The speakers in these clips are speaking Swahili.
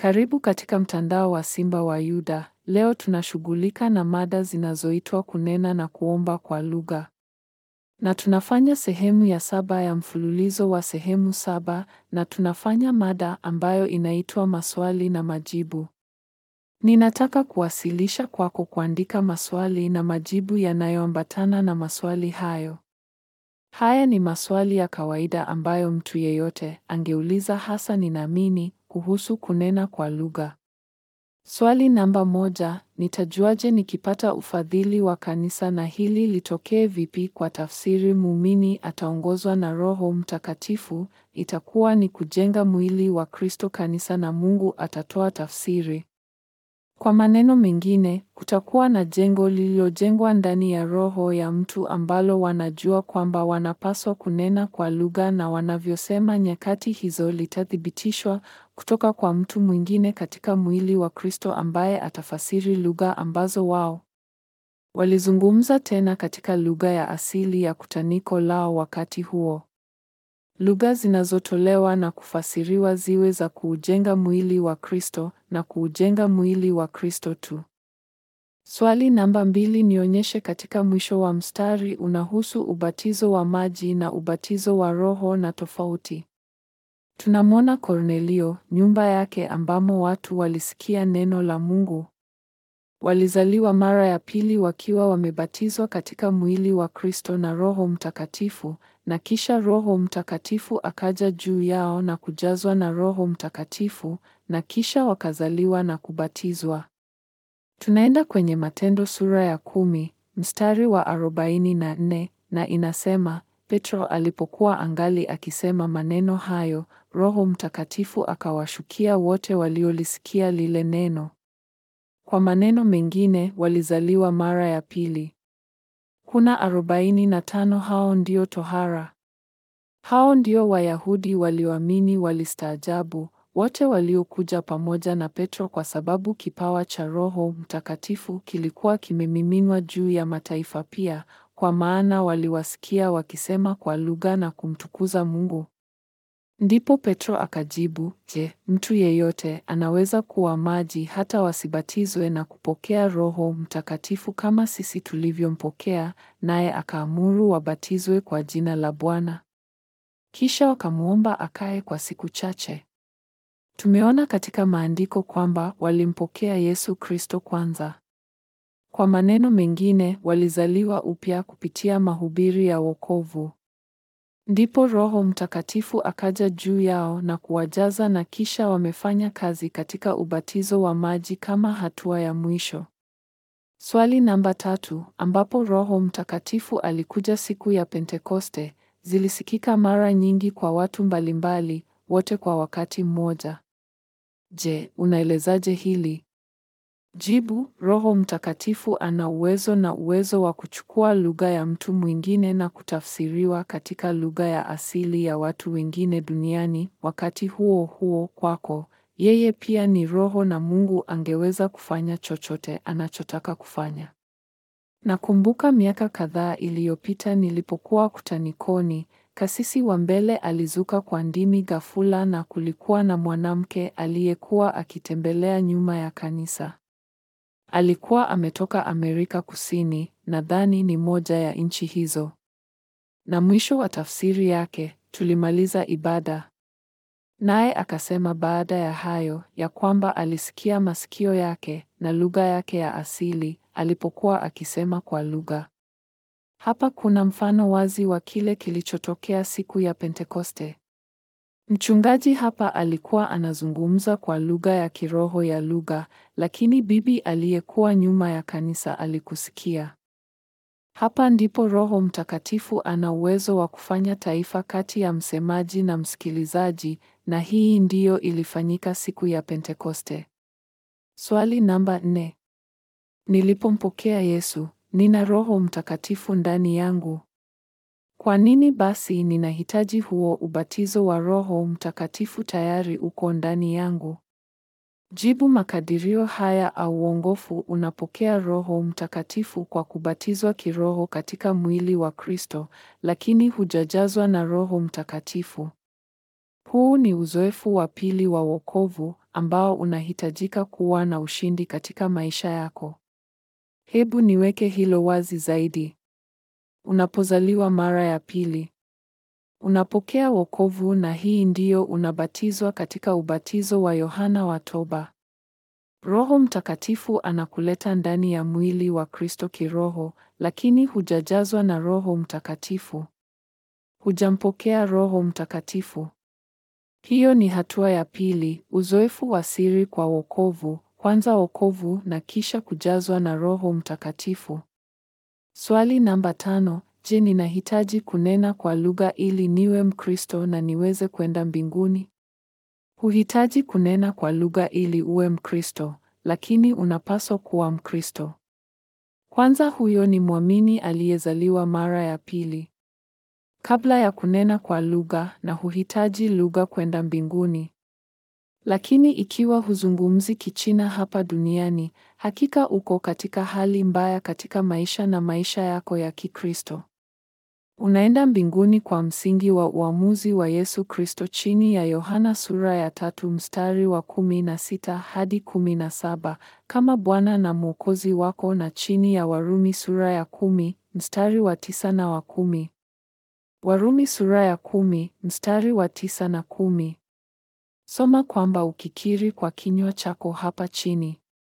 Karibu katika mtandao wa Simba wa Yuda. Leo tunashughulika na mada zinazoitwa kunena na kuomba kwa lugha. Na tunafanya sehemu ya saba ya mfululizo wa sehemu saba na tunafanya mada ambayo inaitwa maswali na majibu. Ninataka kuwasilisha kwako kuandika maswali na majibu yanayoambatana na maswali hayo. Haya ni maswali ya kawaida ambayo mtu yeyote angeuliza hasa ninaamini kuhusu kunena kwa lugha. Swali namba moja, nitajuaje nikipata ufadhili wa kanisa na hili litokee vipi kwa tafsiri muumini ataongozwa na Roho Mtakatifu, itakuwa ni kujenga mwili wa Kristo kanisa na Mungu atatoa tafsiri. Kwa maneno mengine, kutakuwa na jengo lililojengwa ndani ya roho ya mtu ambalo wanajua kwamba wanapaswa kunena kwa lugha na wanavyosema nyakati hizo litathibitishwa kutoka kwa mtu mwingine katika mwili wa Kristo ambaye atafasiri lugha ambazo wao walizungumza tena katika lugha ya asili ya kutaniko lao wakati huo. Lugha zinazotolewa na kufasiriwa ziwe za kuujenga mwili wa Kristo na kuujenga mwili wa Kristo tu. Swali namba mbili nionyeshe katika mwisho wa mstari unahusu ubatizo wa maji na ubatizo wa Roho na tofauti. Tunamwona Kornelio, nyumba yake ambamo watu walisikia neno la Mungu. Walizaliwa mara ya pili wakiwa wamebatizwa katika mwili wa Kristo na Roho Mtakatifu, na kisha Roho Mtakatifu akaja juu yao na kujazwa na Roho Mtakatifu, na kisha wakazaliwa na kubatizwa. Tunaenda kwenye Matendo sura ya kumi, mstari wa arobaini na nne, na inasema, Petro alipokuwa angali akisema maneno hayo, Roho Mtakatifu akawashukia wote waliolisikia lile neno. Kwa maneno mengine, walizaliwa mara ya pili. Kuna arobaini na tano hao ndio tohara. Hao ndio Wayahudi walioamini walistaajabu, wote waliokuja pamoja na Petro kwa sababu kipawa cha Roho Mtakatifu kilikuwa kimemiminwa juu ya mataifa pia, kwa maana waliwasikia wakisema kwa lugha na kumtukuza Mungu. Ndipo Petro akajibu, Je, mtu yeyote anaweza kuwa maji hata wasibatizwe na kupokea Roho Mtakatifu kama sisi tulivyompokea? Naye akaamuru wabatizwe kwa jina la Bwana. Kisha wakamwomba akae kwa siku chache. Tumeona katika maandiko kwamba walimpokea Yesu Kristo kwanza. Kwa maneno mengine, walizaliwa upya kupitia mahubiri ya wokovu. Ndipo Roho Mtakatifu akaja juu yao na kuwajaza na kisha wamefanya kazi katika ubatizo wa maji kama hatua ya mwisho. Swali namba tatu, ambapo Roho Mtakatifu alikuja siku ya Pentekoste, zilisikika mara nyingi kwa watu mbalimbali, wote kwa wakati mmoja. Je, unaelezaje hili? Jibu, Roho Mtakatifu ana uwezo na uwezo wa kuchukua lugha ya mtu mwingine na kutafsiriwa katika lugha ya asili ya watu wengine duniani. Wakati huo huo kwako, yeye pia ni Roho na Mungu angeweza kufanya chochote anachotaka kufanya. Nakumbuka miaka kadhaa iliyopita nilipokuwa kutanikoni, kasisi wa mbele alizuka kwa ndimi ghafula na kulikuwa na mwanamke aliyekuwa akitembelea nyuma ya kanisa. Alikuwa ametoka Amerika Kusini, nadhani ni moja ya nchi hizo. Na mwisho wa tafsiri yake, tulimaliza ibada. Naye akasema baada ya hayo, ya kwamba alisikia masikio yake na lugha yake ya asili alipokuwa akisema kwa lugha. Hapa kuna mfano wazi wa kile kilichotokea siku ya Pentekoste. Mchungaji hapa alikuwa anazungumza kwa lugha ya kiroho ya lugha, lakini bibi aliyekuwa nyuma ya kanisa alikusikia. Hapa ndipo Roho Mtakatifu ana uwezo wa kufanya taifa kati ya msemaji na msikilizaji, na hii ndiyo ilifanyika siku ya Pentekoste. Swali namba nne. Nilipompokea Yesu, nina Roho Mtakatifu ndani yangu. Kwa nini basi ninahitaji huo ubatizo wa Roho Mtakatifu tayari uko ndani yangu? Jibu makadirio haya au uongofu unapokea Roho Mtakatifu kwa kubatizwa kiroho katika mwili wa Kristo, lakini hujajazwa na Roho Mtakatifu. Huu ni uzoefu wa pili wa wokovu ambao unahitajika kuwa na ushindi katika maisha yako. Hebu niweke hilo wazi zaidi. Unapozaliwa mara ya pili, unapokea wokovu na hii ndiyo unabatizwa katika ubatizo wa Yohana wa toba. Roho Mtakatifu anakuleta ndani ya mwili wa Kristo kiroho, lakini hujajazwa na Roho Mtakatifu. Hujampokea Roho Mtakatifu. Hiyo ni hatua ya pili, uzoefu wa siri kwa wokovu, kwanza wokovu na kisha kujazwa na Roho Mtakatifu. Swali namba tano, je, ninahitaji kunena kwa lugha ili niwe Mkristo na niweze kwenda mbinguni? Huhitaji kunena kwa lugha ili uwe Mkristo, lakini unapaswa kuwa Mkristo. Kwanza huyo ni mwamini aliyezaliwa mara ya pili. Kabla ya kunena kwa lugha na huhitaji lugha kwenda mbinguni. Lakini ikiwa huzungumzi Kichina hapa duniani, hakika uko katika hali mbaya katika maisha na maisha yako ya Kikristo. Unaenda mbinguni kwa msingi wa uamuzi wa Yesu Kristo chini ya Yohana sura ya tatu mstari wa kumi na sita hadi kumi na saba kama Bwana na Mwokozi wako na chini ya Warumi sura ya kumi mstari wa tisa na wa kumi. Warumi sura ya kumi mstari wa tisa na kumi. Soma kwamba ukikiri kwa kinywa chako hapa chini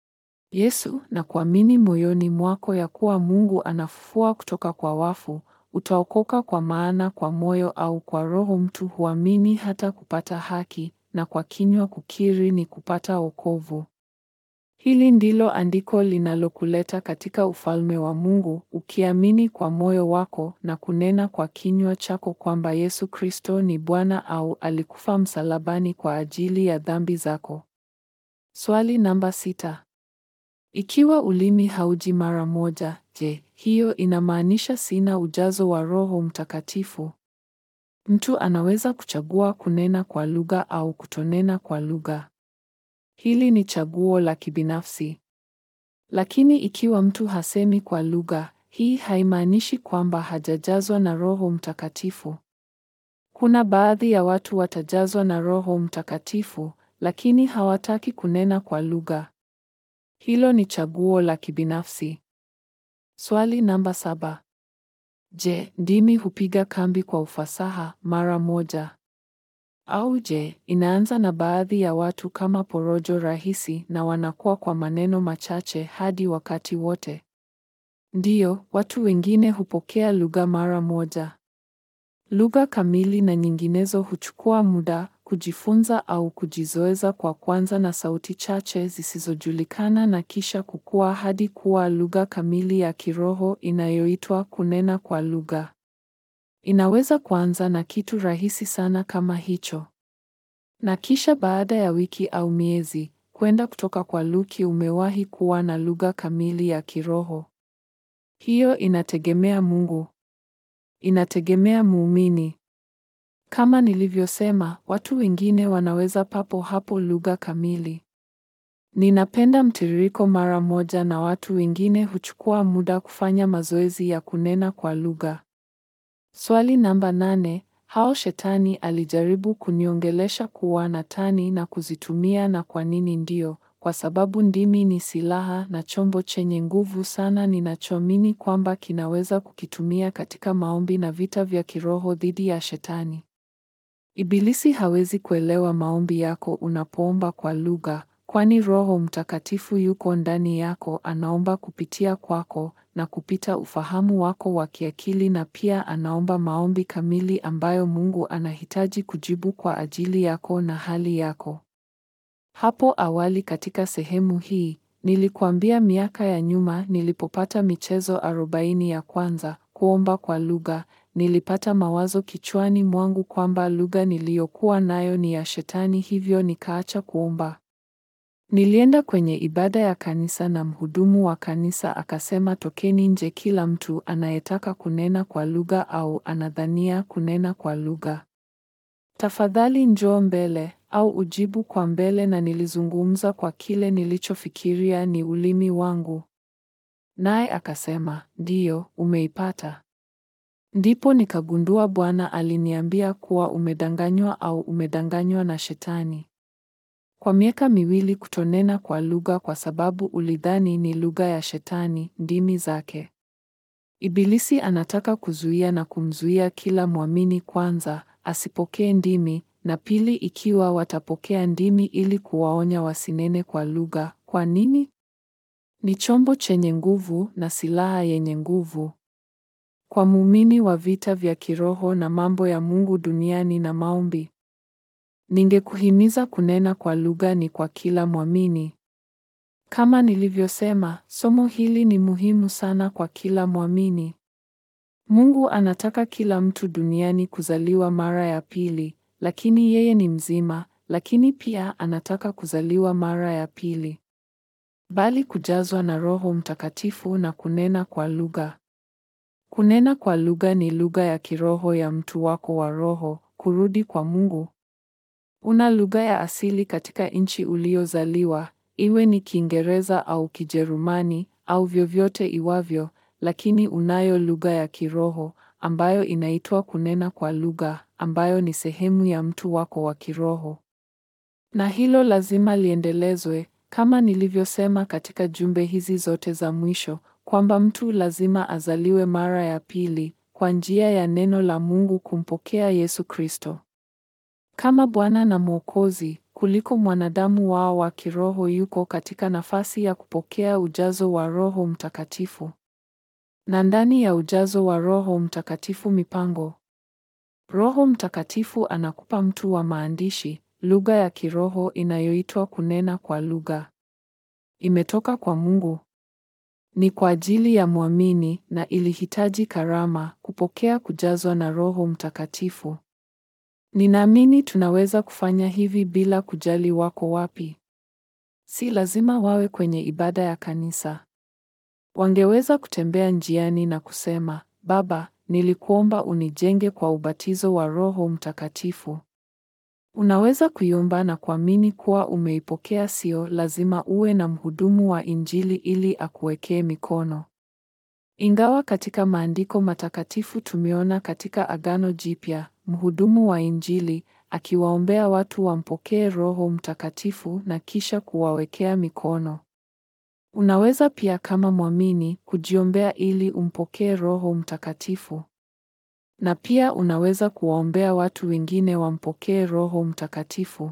Yesu na kuamini moyoni mwako ya kuwa Mungu anafufua kutoka kwa wafu, utaokoka kwa maana kwa moyo au kwa roho mtu huamini hata kupata haki, na kwa kinywa kukiri ni kupata wokovu. Hili ndilo andiko linalokuleta katika ufalme wa Mungu, ukiamini kwa moyo wako na kunena kwa kinywa chako kwamba Yesu Kristo ni Bwana au alikufa msalabani kwa ajili ya dhambi zako. Swali namba sita. Ikiwa ulimi hauji mara moja, je, hiyo inamaanisha sina ujazo wa Roho Mtakatifu? Mtu anaweza kuchagua kunena kwa lugha au kutonena kwa lugha. Hili ni chaguo la kibinafsi. Lakini ikiwa mtu hasemi kwa lugha, hii haimaanishi kwamba hajajazwa na Roho Mtakatifu. Kuna baadhi ya watu watajazwa na Roho Mtakatifu, lakini hawataki kunena kwa lugha. Hilo ni chaguo la kibinafsi. Swali namba saba. Je, ndimi hupiga kambi kwa ufasaha mara moja? Au je, inaanza na baadhi ya watu kama porojo rahisi na wanakuwa kwa maneno machache hadi wakati wote? Ndiyo, watu wengine hupokea lugha mara moja. Lugha kamili na nyinginezo huchukua muda kujifunza au kujizoeza kwa kwanza na sauti chache zisizojulikana na kisha kukua hadi kuwa lugha kamili ya kiroho inayoitwa kunena kwa lugha. Inaweza kuanza na kitu rahisi sana kama hicho. Na kisha baada ya wiki au miezi, kwenda kutoka kwa luki umewahi kuwa na lugha kamili ya kiroho. Hiyo inategemea Mungu. Inategemea muumini. Kama nilivyosema, watu wengine wanaweza papo hapo lugha kamili. Ninapenda mtiririko mara moja na watu wengine huchukua muda kufanya mazoezi ya kunena kwa lugha. Swali namba nane, hao shetani alijaribu kuniongelesha kuwa na tani na kuzitumia na kwa nini ndio? Kwa sababu ndimi ni silaha na chombo chenye nguvu sana ninachoamini kwamba kinaweza kukitumia katika maombi na vita vya kiroho dhidi ya shetani. Ibilisi hawezi kuelewa maombi yako unapoomba kwa lugha, kwani Roho Mtakatifu yuko ndani yako, anaomba kupitia kwako na kupita ufahamu wako wa kiakili na pia anaomba maombi kamili ambayo Mungu anahitaji kujibu kwa ajili yako na hali yako. Hapo awali katika sehemu hii, nilikuambia miaka ya nyuma nilipopata michezo arobaini ya kwanza, kuomba kwa lugha, nilipata mawazo kichwani mwangu kwamba lugha niliyokuwa nayo ni ya shetani hivyo nikaacha kuomba. Nilienda kwenye ibada ya kanisa na mhudumu wa kanisa akasema tokeni nje kila mtu anayetaka kunena kwa lugha au anadhania kunena kwa lugha. Tafadhali njoo mbele au ujibu kwa mbele na nilizungumza kwa kile nilichofikiria ni ulimi wangu. Naye akasema, "Ndiyo, umeipata." Ndipo nikagundua Bwana aliniambia kuwa umedanganywa au umedanganywa na shetani. Kwa miaka miwili kutonena kwa lugha kwa sababu ulidhani ni lugha ya Shetani, ndimi zake. Ibilisi anataka kuzuia na kumzuia kila mwamini kwanza, asipokee ndimi, na pili ikiwa watapokea ndimi ili kuwaonya wasinene kwa lugha. Kwa nini? Ni chombo chenye nguvu na silaha yenye nguvu. Kwa muumini wa vita vya kiroho na mambo ya Mungu duniani na maombi. Ningekuhimiza kunena kwa lugha ni kwa kila mwamini. Kama nilivyosema, somo hili ni muhimu sana kwa kila mwamini. Mungu anataka kila mtu duniani kuzaliwa mara ya pili, lakini yeye ni mzima, lakini pia anataka kuzaliwa mara ya pili. Bali kujazwa na Roho Mtakatifu na kunena kwa lugha. Kunena kwa lugha ni lugha ya kiroho ya mtu wako wa roho, kurudi kwa Mungu. Una lugha ya asili katika nchi uliozaliwa, iwe ni Kiingereza au Kijerumani au vyovyote iwavyo, lakini unayo lugha ya kiroho ambayo inaitwa kunena kwa lugha, ambayo ni sehemu ya mtu wako wa kiroho. Na hilo lazima liendelezwe, kama nilivyosema katika jumbe hizi zote za mwisho, kwamba mtu lazima azaliwe mara ya pili kwa njia ya neno la Mungu kumpokea Yesu Kristo kama Bwana na Mwokozi, kuliko mwanadamu wao wa kiroho yuko katika nafasi ya kupokea ujazo wa Roho Mtakatifu. Na ndani ya ujazo wa Roho Mtakatifu mipango. Roho Mtakatifu anakupa mtu wa maandishi, lugha ya kiroho inayoitwa kunena kwa lugha. Imetoka kwa Mungu. Ni kwa ajili ya mwamini na ilihitaji karama kupokea kujazwa na Roho Mtakatifu. Ninaamini tunaweza kufanya hivi bila kujali wako wapi. Si lazima wawe kwenye ibada ya kanisa. Wangeweza kutembea njiani na kusema, Baba, nilikuomba unijenge kwa ubatizo wa Roho Mtakatifu. Unaweza kuiomba na kuamini kuwa umeipokea. Sio lazima uwe na mhudumu wa Injili ili akuwekee mikono. Ingawa katika maandiko matakatifu tumeona katika Agano Jipya mhudumu wa Injili akiwaombea watu wampokee Roho Mtakatifu na kisha kuwawekea mikono. Unaweza pia kama mwamini kujiombea ili umpokee Roho Mtakatifu. Na pia unaweza kuwaombea watu wengine wampokee Roho Mtakatifu.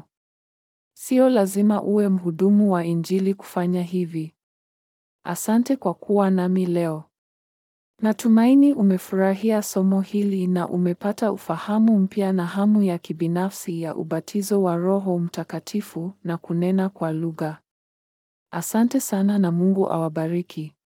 Sio lazima uwe mhudumu wa Injili kufanya hivi. Asante kwa kuwa nami leo. Natumaini umefurahia somo hili na umepata ufahamu mpya na hamu ya kibinafsi ya ubatizo wa Roho Mtakatifu na kunena kwa lugha. Asante sana na Mungu awabariki.